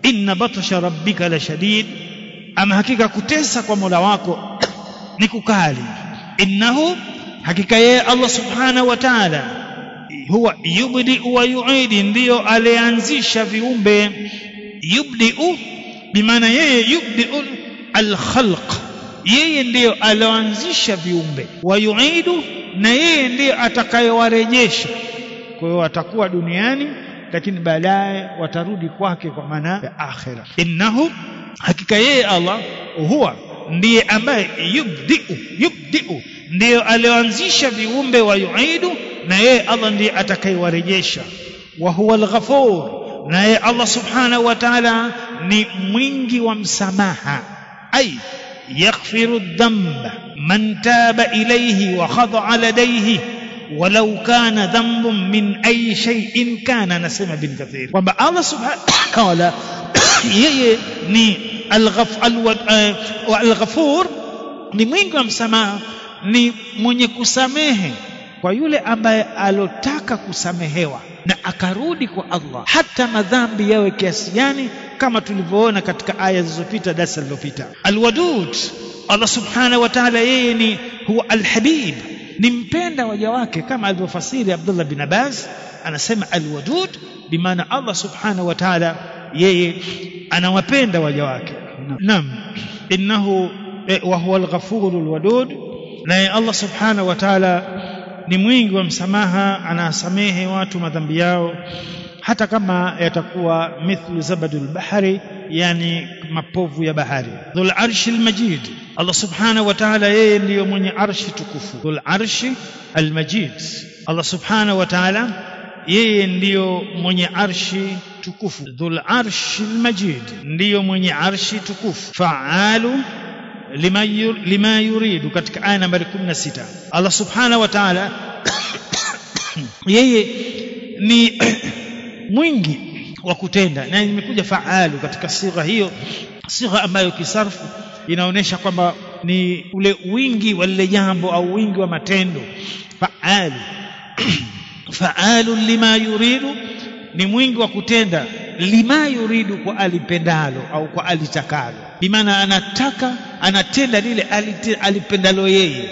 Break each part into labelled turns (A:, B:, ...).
A: inna batsha rabbika la shadid ama hakika kutesa kwa Mola wako ni kukali innahu hakika yeye Allah subhanahu wa ta'ala huwa yubdi wa yuidi ndiyo alianzisha viumbe yubdiu bimaana yeye yubdiu alkhalq yeye ndiyo alioanzisha viumbe wa yuidu na yeye ndiyo atakayewarejesha kwa hiyo watakuwa duniani lakini baadaye watarudi kwake kwa maana ya akhira innahu hakika yeye Allah huwa ndiye ambaye yubdiu yubdiu ndiyo alioanzisha viumbe wa yuidu na yeye Allah ndiye atakayewarejesha wa huwa al-ghafur na yeye Allah subhanahu wa ta'ala ni mwingi wa msamaha ay yaghfiru dhanba man taba ilayhi wa khada'a ladayhi ولو كان ذنب من أي شيء كان نسمع بن كثير kwamba Allah subhanahu wa ta'ala yeye ni al-ghafur ni mwingi wa msamaha ni mwenye kusamehe kwa yule ambaye alotaka kusamehewa na akarudi kwa Allah hata madhambi yawe kiasi gani kama tulivyoona katika aya zilizopita darasa lililopita alwadud Allah subhanahu wa ta'ala yeye ni huwa alhabib ni mpenda waja wake kama alivyofasiri Abdullah bin Abbas anasema alwadud bimaana Allah subhanahu wa ta'ala yeye anawapenda waja wake naam innahu wa huwa alghafurul wadud naye Allah subhanahu wa ta'ala ni mwingi wa msamaha anasamehe watu madhambi yao hata kama yatakuwa mithlu zabadul bahari yani mapovu ya bahari dhul arshi almajid Allah subhanahu wa ta'ala yeye ndiyo mwenye arshi tukufu dhul arshi almajid Allah subhanahu wa ta'ala yeye ndiyo mwenye arshi tukufu dhul arshi almajid ndiyo mwenye arshi tukufu fa'alu lima, yur, lima yuridu katika aya nambari 16 Allah subhanahu wa ta'ala yeye ni mwingi wa kutenda na imekuja faalu katika sigha hiyo sigha ambayo kisarfu inaonyesha kwamba ni ule wingi wa lile jambo au wingi wa matendo faalu faalu lima yuridu ni mwingi wa kutenda lima yuridu kwa alipendalo au kwa alitakalo bimaana anataka anatenda lile alipendalo yeye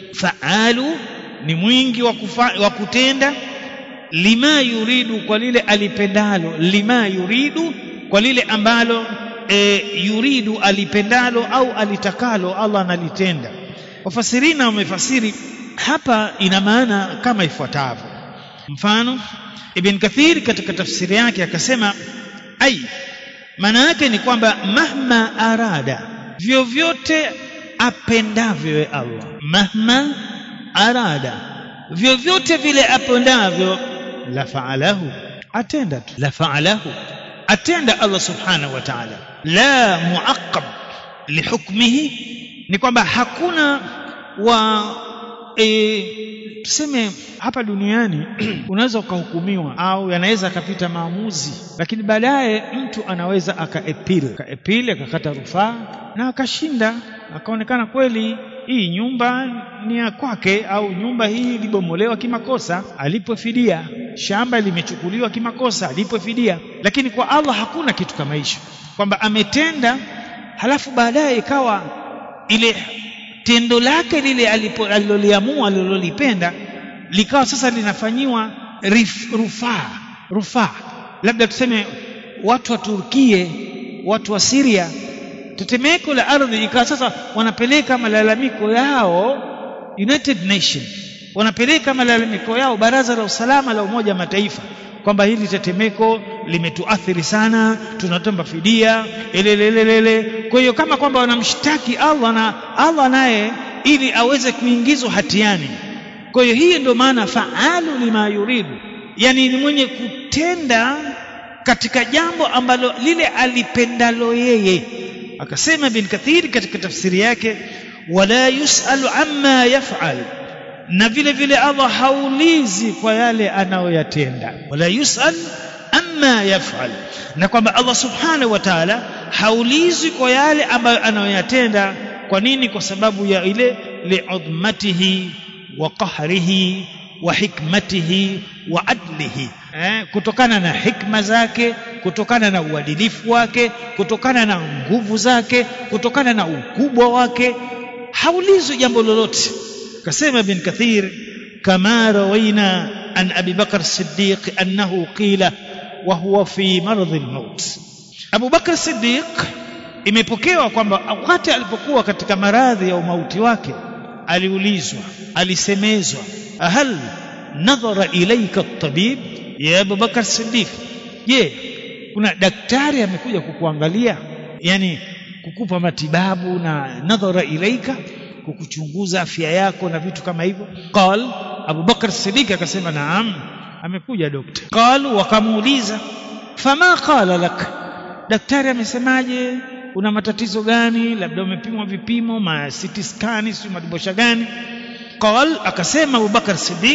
A: faalu ni mwingi wa, kufa, wa kutenda lima yuridu kwa lile alipendalo lima yuridu kwa lile ambalo e, yuridu alipendalo au alitakalo Allah analitenda wafasirina wamefasiri hapa ina maana kama ifuatavyo mfano Ibn Kathir katika tafsiri yake akasema ai maana yake ni kwamba mahma arada vyovyote apendavyo Allah mahma arada vyovyote vile apendavyo la faalahu atenda tu la faalahu atenda Allah subhanahu wa ta'ala la muaqqab lihukmihi ni kwamba hakuna wa e, tuseme hapa duniani unaweza ukahukumiwa au yanaweza akapita maamuzi lakini baadaye mtu anaweza akaepil akaepil akakata rufaa na akashinda akaonekana kweli hii nyumba ni ya kwake au nyumba hii ilibomolewa kimakosa alipwe fidia shamba limechukuliwa kimakosa alipwe fidia lakini kwa Allah hakuna kitu kama hicho kwamba ametenda halafu baadaye ikawa ile tendo lake lile aliloliamua alilolipenda likawa sasa linafanyiwa rufaa rufaa labda tuseme watu wa Turkie watu wa Syria tetemeko la ardhi ikawa sasa wanapeleka malalamiko yao United Nation wanapeleka malalamiko yao baraza la usalama la umoja mataifa kwamba hili tetemeko limetuathiri sana tunatomba fidia elelelele kwa hiyo kama kwamba wanamshtaki Allah na Allah naye ili aweze kuingizwa hatiani kwa hiyo hii ndio maana faalu lima yuridu yani ni mwenye kutenda katika jambo ambalo lile alipendalo yeye akasema bin kathiri katika tafsiri yake wala yusalu amma yafal na vile vile Allah haulizi kwa yale anayoyatenda wala yusal amma yafal na kwamba Allah subhanahu wa ta'ala haulizi kwa yale ambayo anayoyatenda kwa nini kwa sababu ya ile li'udmatihi wa qahrihi wa hikmatihi wa adlihi eh, kutokana na hikma zake kutokana na uadilifu wake kutokana na nguvu zake kutokana na ukubwa wake haulizwi jambo lolote kasema ibn kathir kama rawaina an abi bakr siddiq annahu qila wa huwa fi maradhi al-maut abu bakr siddiq imepokewa kwamba wakati alipokuwa katika maradhi ya umauti wake aliulizwa alisemezwa hal nadhara ilaika at-tabib ya Abu Bakar Siddiq je kuna daktari amekuja kukuangalia yani kukupa matibabu na nadhara ilaika kukuchunguza afya yako na vitu kama hivyo qal Abu Bakar Siddiq akasema naam amekuja dokta qalu wakamuuliza fama qala lak daktari amesemaje una matatizo gani labda umepimwa vipimo ma CT scan si madibosha gani qal akasema Abu Bakar Siddiq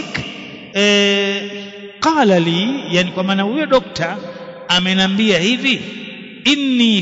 A: eh qala li yani kwa maana huyo dokta amenambia hivi inni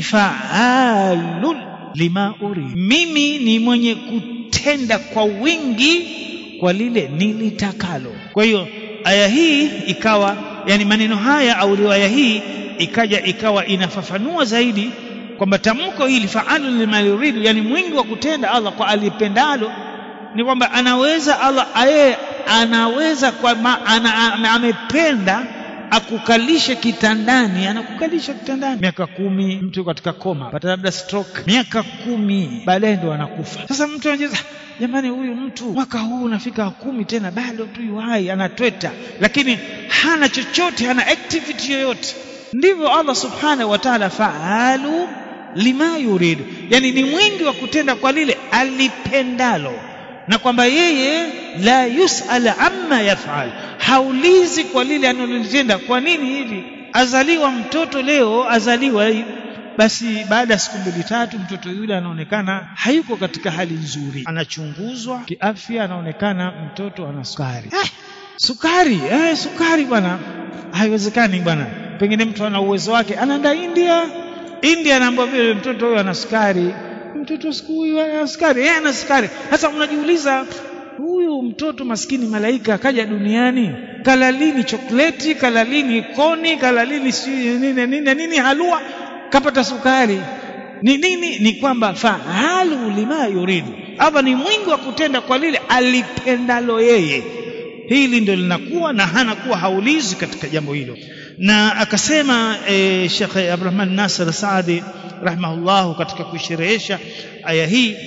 A: fa'alun lima uri mimi ni mwenye kutenda kwa wingi kwa lile nilitakalo kwa hiyo aya hii ikawa yani maneno haya au riwaya hii ikaja ikawa inafafanua zaidi kwamba tamko hili fa'alu lima yuridu yani mwingi wa kutenda Allah kwa alipendalo ni kwamba anaweza Allah yeye anaweza kwa ma, ana, ana, amependa akukalishe kitandani anakukalisha kitandani miaka kumi mtu katika koma pata labda stroke miaka kumi baadaye ndo anakufa sasa mtu anajeza jamani huyu mtu mwaka huu unafika kumi tena bado tu yuhai anatweta lakini hana chochote hana activity yoyote ndivyo Allah subhanahu wa ta'ala faalu lima yuridu yani ni mwingi wa kutenda kwa lile alipendalo na kwamba yeye la yusal amma yafal haulizi kwa lile analolitenda kwa nini hivi azaliwa mtoto leo azaliwa basi baada ya siku mbili tatu mtoto yule anaonekana hayuko katika hali nzuri anachunguzwa kiafya anaonekana mtoto ana sukari eh, sukari eh, sukari bwana haiwezekani bwana pengine mtu ana uwezo wake anaenda India India anaambiwa vile mtoto huyo ana sukari mtoto siku huyu ana sukari yeye ana sukari sasa unajiuliza huyu mtoto maskini malaika akaja duniani kala lini chokleti kala lini koni kala lini nini nini nini halua kapata sukari ni nini ni kwamba faalu lima yuridu hapa ni mwingi wa kutenda kwa lile alipendalo yeye hili ndio linakuwa na hanakuwa haulizi katika jambo hilo na akasema e, Sheikh Abdurrahman Nasir Saadi rahimahullahu katika kuisherehesha aya hii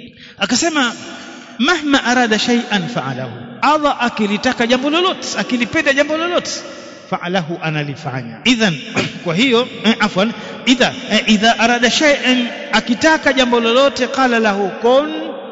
A: akasema mahma arada shay'an fa'alahu Allah akilitaka jambo lolote akilipenda jambo lolote fa'alahu analifanya idhan kwa hiyo eh, afwan idha eh, idha arada shay'an akitaka jambo lolote qala lahu kun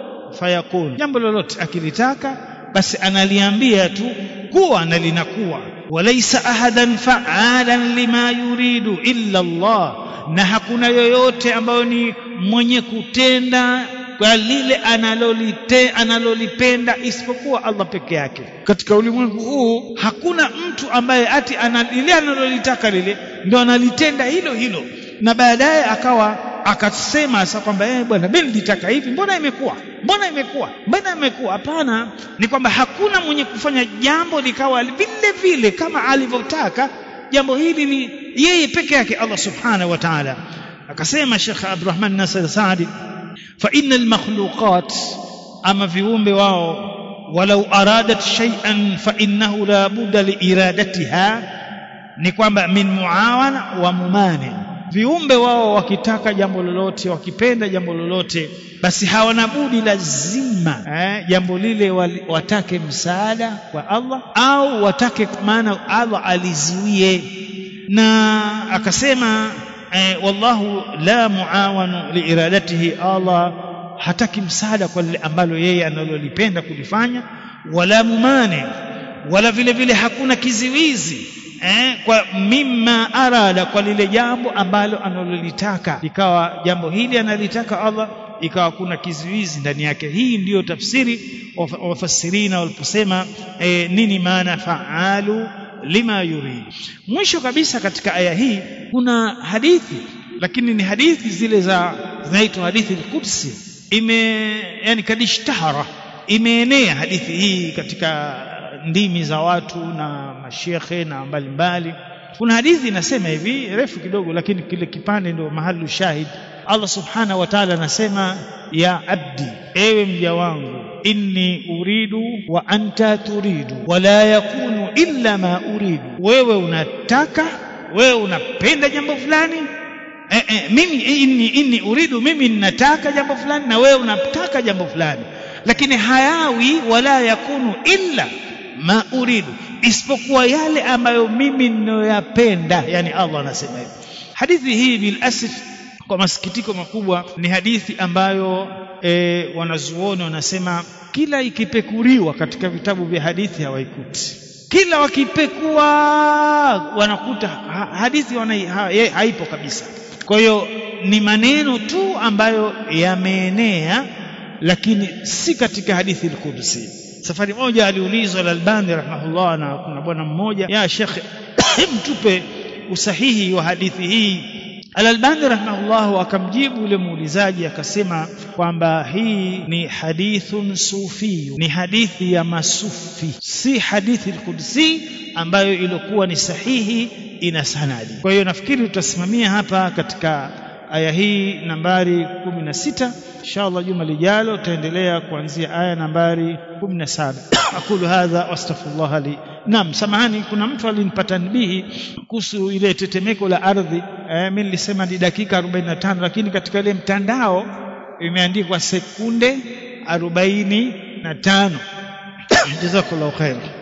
A: fayakun jambo lolote akilitaka basi analiambia tu kuwa na linakuwa walaysa ahadan fa'alan lima yuridu illa Allah na hakuna yoyote ambayo ni mwenye kutenda kwa lile analolite analolipenda isipokuwa Allah peke yake katika ulimwengu huu hakuna mtu ambaye ati lile analolitaka lile ndio analitenda hilo hilo na baadaye akawa akasema sasa kwamba eh bwana mimi nilitaka hivi mbona imekuwa mbona imekuwa mbona imekuwa hapana ni kwamba hakuna mwenye kufanya jambo likawa vile vile kama alivyotaka jambo hili ni yeye peke yake Allah subhanahu wa ta'ala akasema Sheikh Abdurrahman Nasir Saadi fa innal makhluqat ama viumbe wao walau aradat shay'an fa innahu la budda li iradatiha ni kwamba min muawana wa mumani viumbe wao wakitaka jambo lolote wakipenda jambo lolote basi hawana budi lazima eh, jambo lile watake msaada kwa Allah au watake maana Allah aliziwie na akasema eh, wallahu la muawanu liiradatihi Allah hataki msaada kwa lile ambalo yeye analolipenda kulifanya wala mumane wala vile vile hakuna kiziwizi eh, kwa mimma arada kwa lile jambo ambalo analolitaka ikawa jambo hili analitaka Allah ikawa kuna kizuizi ndani yake hii ndiyo tafsiri wafasirina waliposema e, nini maana faalu lima yurid mwisho kabisa katika aya hii kuna hadithi lakini ni hadithi zile za zinaitwa hadithi al-Qudsi ime yani kadishtahara imeenea hadithi hii katika ndimi za watu na mashekhe na mbalimbali kuna hadithi inasema hivi refu kidogo lakini kile kipande ndio mahali shahid Allah subhanahu wa ta'ala anasema ya abdi ewe mja wangu inni uridu wa anta turidu wala yakunu illa ma uridu wewe unataka wewe unapenda jambo fulani eh, eh, mimi inni, inni uridu mimi ninataka jambo fulani na wewe unataka jambo fulani lakini hayawi wala yakunu illa ma uridu isipokuwa yale ambayo mimi ninayoyapenda yani Allah anasema hivi hadithi hii bil asif kwa masikitiko makubwa ni hadithi ambayo e, wanazuoni wanasema kila ikipekuriwa katika vitabu vya hadithi hawaikuti kila wakipekua wanakuta ha, hadithi wana, ha, haipo kabisa kwa hiyo ni maneno tu ambayo yameenea lakini si katika hadithi al-Qudsi safari moja aliulizwa al-Albani rahimahullah na kuna bwana mmoja ya Sheikh mtupe usahihi wa hadithi hii Al-Albani rahimahullah akamjibu yule muulizaji akasema kwamba hii ni hadithun sufi ni hadithi ya masufi si hadithi al-Qudsi ambayo ilikuwa ni sahihi ina sanadi kwa hiyo nafikiri tutasimamia hapa katika aya hii nambari 16 inshallah juma lijalo tutaendelea kuanzia aya nambari 17 aqulu hadha wastaghfirullah li Naam, samahani, kuna mtu alinipata nabihi kuhusu ile tetemeko la ardhi. Eh, mimi nilisema ni dakika 45 lakini katika ile mtandao imeandikwa sekunde 45. Jazakallahu khair.